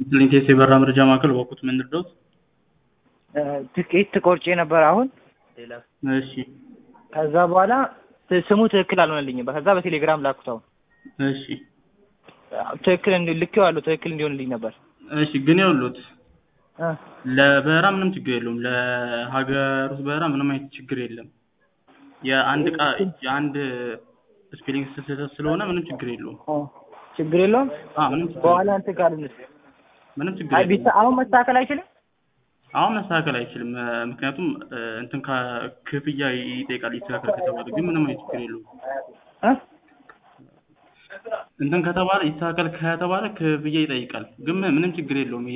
ክሊንቴስ የበራ መረጃ ማዕከል በኩት ምን ልርዳዎት? ትኬት ቆርጬ ነበር አሁን። እሺ ከዛ በኋላ ት- ስሙ ትክክል አልሆነልኝም። ከዛ በቴሌግራም ላኩት። አሁን እሺ ትክክል እንዲ- ልኬዋለሁ ትክክል እንዲሆንልኝ ነበር። እሺ ግን ይኸውልዎት እ ለበረራ ምንም ችግር የለውም። ለሀገር ውስጥ በረራ ምንም አይነት ችግር የለም። የአንድ እቃ የአንድ ስፔሊንግ ስህተት ስለሆነ ምንም ችግር የለውም። ኦ፣ ችግር የለውም። አዎ ምንም ችግር በኋላ የለውም። እንትን ካልንስ ምንም ችግር አይ የለውም። ቢሳ አሁን መስተካከል አይችልም። አሁን መስተካከል አይችልም። እ፣ ምክንያቱም እ፣ እንትን ከ- ክፍያ ይጠይቃል ይስተካከል ከተባለ ግን ምንም አይነት ችግር የለውም። እ እንትን ከተባለ ይስተካከል ከተባለ ክፍያ ይጠይቃል ግን ምንም ችግር የለውም።